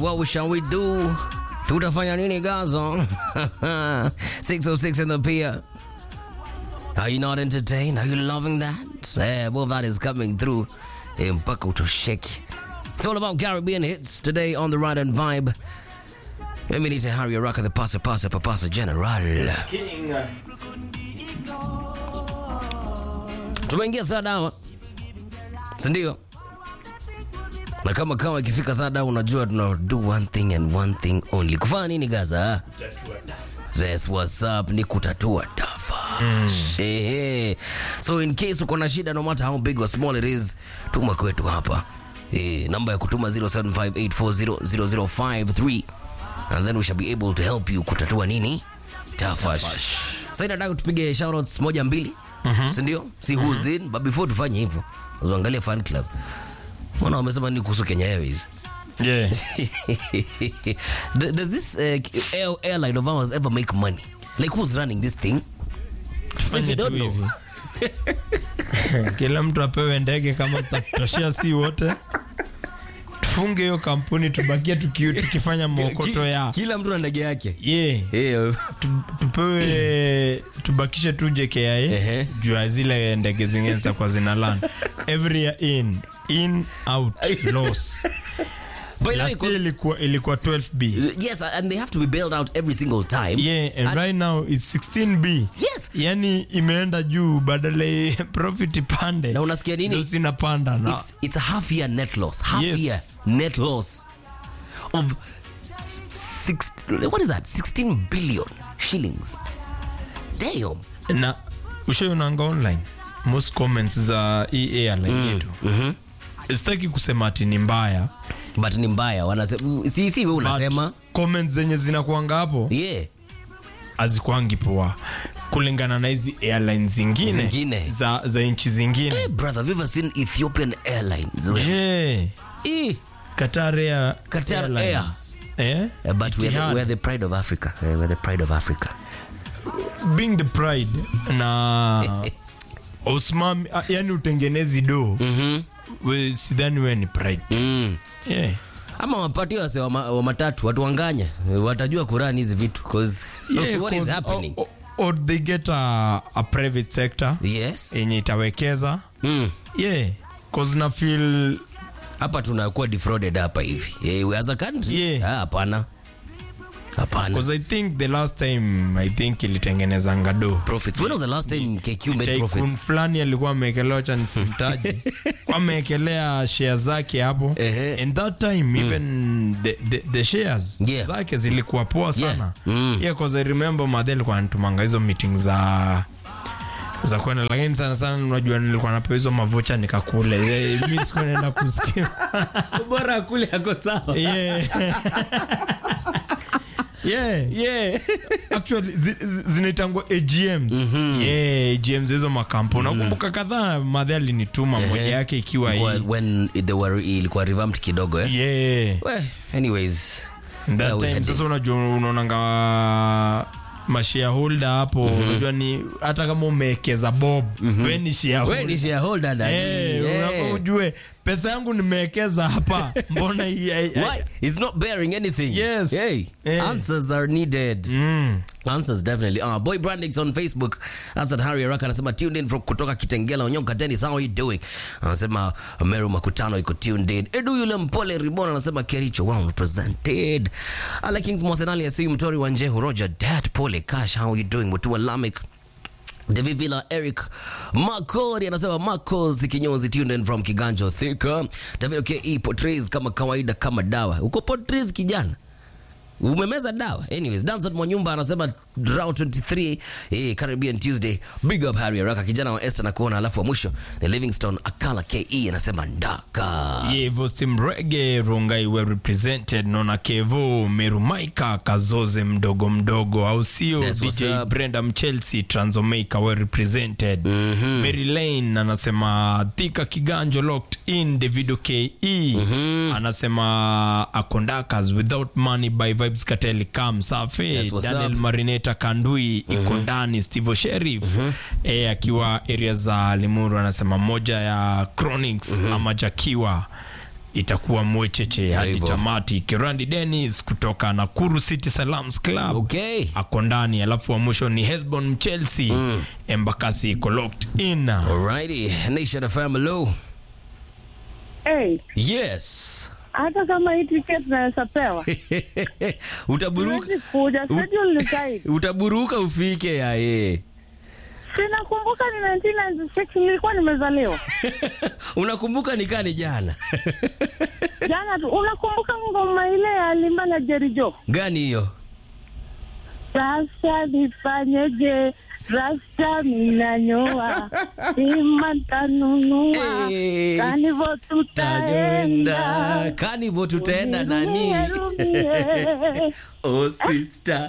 what shall we do? Tutafanya nini Gazo? 606 in the pier. Are you not entertained? Are you loving that? Yeah, well, that is coming through. Eh, mpaka utosheki. It's all about Caribbean hits today on the Ride and Vibe. Let me need to Harry Araka, the pasa pasa papasa general. King. Tumeingia third hour, sindio? Na kama kawa ikifika third hour, unajua tuna do one thing and one thing only. Kufanya nini Gaza? That's what's up, ni kutatua tafa. Shehe. So in case uko na shida no matter how big or small it is, tuma kwetu hapa. Eh, namba ya kutuma 0758400053 and then we shall be able to help you kutatua nini? Tafash. Sasa nataka tupige shoutouts moja mbili. Si ndio? Si who's in, but before tufanye hivyo, uangalie fan club. Mbona wamesema nini kuhusu Kenya Airways? Yeah. D- Does this uh, air, airline of ours ever make money? Like who's running this thing? So if you Fanya don't tu know, hivi. Kila mtu apewe ndege kama tutatoshea si wote. Tufunge hiyo kampuni tubakie tuki, tukifanya mokoto ya. kila mtu na ndege yake. Yeah. Yeah. Tu- tupewe tubakishe tu JKIA Ehe. juu ya zile ndege zingine za kwa zina land every year in in out loss By the way, last year 'cause- ilikuwa ilikuwa 12b yes, and they have to be bailed out every single time. yeah and And- right now is 16b Yes. yani imeenda juu badala ya profit pande Na unasikia nini? ndio zinapanda na It's it's a half year net loss. Half Yes. year net loss of s- six. What is that? 16 billion shillings. Damn. na ushaionanga online most comments za hii airline yetu Mhm. sitaki kusema ati ni mbaya But ni mbaya wanasema si si wewe unasema But comments zenye zinakuanga hapo yeah. hazikwangi poa kulingana na hizi airline zingine, Zingine. za, za nchi zingine Hey brother, have you ever seen Ethiopian Airlines? yeah. Eh. Qatar Air, Qatar Airlines. Eh? Uh, but we're the, Etihad. we're the pride of Africa. Uh, we're the pride of Africa. being the pride na usimami ah, yani utengenezi do Mhm. we, sidhani we ni pride Mm. yeah. Ama wapatie wase wa, ma, wa matatu watuanganye watajua kurani hizi vitu cause Yeah, what is 'cause- happening? or, or they get a, a private sector Yes. yenye itawekeza Mm. yeah cause na feel Hapa tunakuwa defrauded hapa hivi. Eh, as a country? Yeah. Ah, hapana. Hapana. Because I think the last time I think ilitengenezanga do Profits. When was the last time KQ made Tycoon profits? fulani alikuwa ameekelewa cha nisimtaji ameekelea share zake hapo Ehe. and that time even the, the, the shares Yeah. zake zilikuwa poa sana Yeah. Mm. yeah, cause I remember madhe alikuwa anatumanga hizo meeting za za kwenda lakini sana sana unajua nilikuwa napewa hizo mavocha nikakule Eh, mi sikuwa naenda kusikia Bora kule yako sawa. yeah. yeah. Yeah. actually zi- zi- zinaitangwa agms yeah, agms hizo makampo nakumbuka kadhaa madhe alinituma moja yake ikiwa hii When- when they were ilikuwa revamped kidogo eh? yeah. Well, anyways. That where we time, heading. sasa unajua unaonanga mashareholder hapo unajua ni hata kama umewekeza bob we ni shareholder. We ni shareholder daddy. Eh, Yeah. unafaa ujue pesa yangu nimewekeza hapa mbona hii- hii- Why? It's not bearing anything. Yes. Hey, Eh. answers are needed. Mm. Answers definitely. Uh, Boy Brandix on Facebook. That's at Harry Araka anasema tuned in from kutoka Kitengela Onyonka Dennis how are you doing? Anasema Meru Makutano iko tuned in. Edu yule mpole Ribona anasema Kericho well represented. Ale Kings Mosenali asi mtori wa Njehu Roger Dad Pole Cash how are you doing? Mutua Lamek David Villa Eric Makori anasema Marcos kinyozi tuned in from Kiganjo Thika. David KE portrays kama kawaida kama dawa. Uko portrays kijana? umemeza dawa anyways danson mwanyumba anasema draw 23 eh, caribbean tuesday big up harry araka kijana wa esther na kuona alafu wa mwisho ni livingston akala ke anasema ndaka yevo simrege rongai were represented nona kevo merumaika kazoze mdogo mdogo au sio That's what's dj up. brenda mchelsea transomaker were represented mm-hmm. mary lane anasema thika kiganjo locked in davido ke mm-hmm. anasema akondakas without money by vibes kateli kam safi That's what's daniel up. marineta kandui iko ndani steve sherif e, akiwa area za limuru anasema moja ya chronics ama jakiwa itakuwa mwecheche hadi hivyo. tamati. Kirandi Dennis kutoka Nakuru City Salams Club Okay. ako ndani, alafu wa mwisho ni Hesbon Chelsea mm. Embakasi iko locked in. Alrighty. Nation FM, hello. Hey, Yes. hata kama hii ticket naweza pewa Utaburuka. siwezi kuja, schedule ni tight. Utaburuka ufike ya ye. Sinakumbuka ni 1996 nilikuwa nimezaliwa Unakumbuka nikani jana. jana tu. Unakumbuka ngoma ile ya Limba na Jerijo? Gani hiyo? Sasa nifanyeje? Rasta minanyoa ima ntanunua Eh, kanivo Taenda. tutaenda Kanivo tutaenda nani? Rumie, rumie. Oh sister.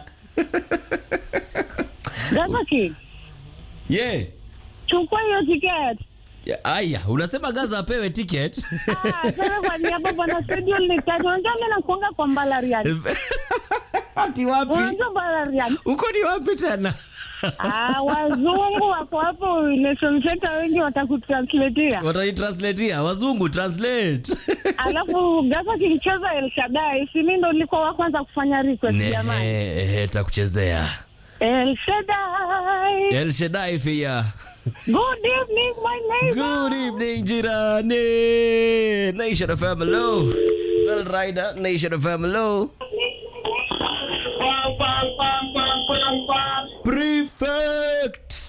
Gaza King, Yeah. chukua hiyo ticket. Ya, Aya, unasema Gaza apewe ticket. Ah, sasa kwa niaba bwana schedule ni tight. Unajua mimi nakuanga kwa Mbalariani. Ati wapi? Unajua Mbalariani? Uko ni wapi tena? Ah, wazungu wako hapo Nation Center wengi watakutranslatea. Watanitranslatea wazungu translate. Alafu Gaza kilicheza El Shaddai, si mimi ndo nilikuwa wa kwanza kufanya request jamani. Nehe, takuchezea. El Shaddai. El Shaddai Fia. Good evening my neighbor. Good evening jirani. Nation of Hello. Well Rider, Nation of Hello. Prefect.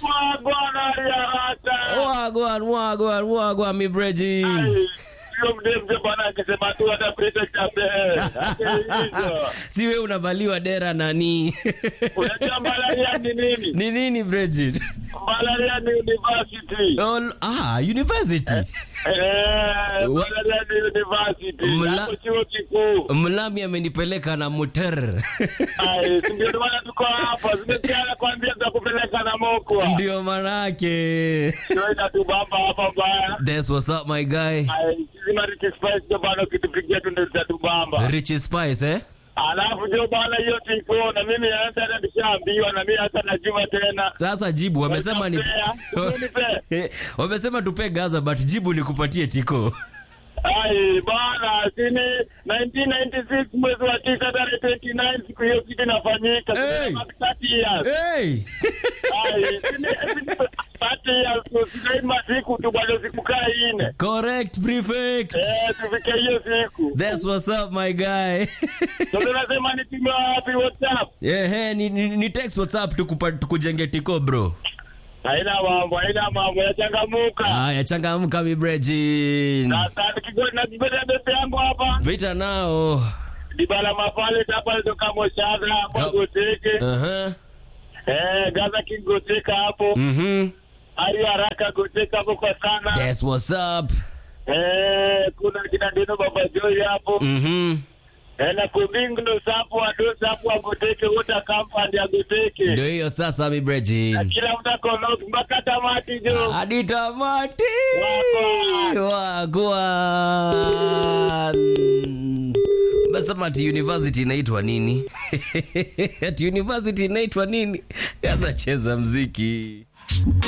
Wagwan, wagwan, wagwan, mi brejin. Si wewe unavaliwa dera nani? Unajua malaria ni nini? Ni nini brejin? Malaria ni university. Oh, ah, university. Eh, Wa- malaria ni university. Mla- Hapo chuo kikuu. Mlami amenipeleka na muter. Ai, si ndio maana tuko hapa. Zimesikia kuambia tutakupeleka na mokwa. Ndio manake. Ndio inatubamba hapa mbaya. That's what's up my guy. Ai, sisi Mariki Spice ndio bana ukitupigia tu ndio zitatubamba. Rich Spice eh? Alafu ndio bana hiyo tiko na mimi hata hata nishaambiwa na mimi hata najua tena. Sasa jibu wamesema ni Nipe. wamesema tupe Gaza but jibu ni kupatie tiko. Ai bana, sini 1996 mwezi wa tisa tarehe 29 siku hiyo kitu inafanyika. Hey! Sina 30 years. Hey! Ai, sini 30 years tu sinaima siku tu bado siku kaa ine. Correct prefect. Eh, tufike hiyo siku. That's what's up my guy. So tunasema ni timu wapi WhatsApp? yeah, hey, ni, ni, ni text WhatsApp tukupa, tukujenge tiko bro. Haina mambo, haina mambo yachangamuka. Haya changamka mi brejin. Sasa nikigoti na kibeta bebe yangu hapa. Vita nao. Dibala mafale hapa ndo kama shadra Ka- hapa goteke. Uh-huh. Eh, Gaza King goteka hapo. Mhm. Ari haraka goteka hapo kwa sana. That's what's up. Eh, kuna kina Deno Baba Joy hapo. Mhm. Eh, na Kumbingo sapo adosa hapo agoteke wote akampandi agoteke. Ndio hiyo sasa mi Na brejin. kila mtu akona mpaka tamati jo. Hadi tamati. Wagwan. Wagwan. Basema ati university inaitwa nini? ati university inaitwa nini? Kaza cheza mziki.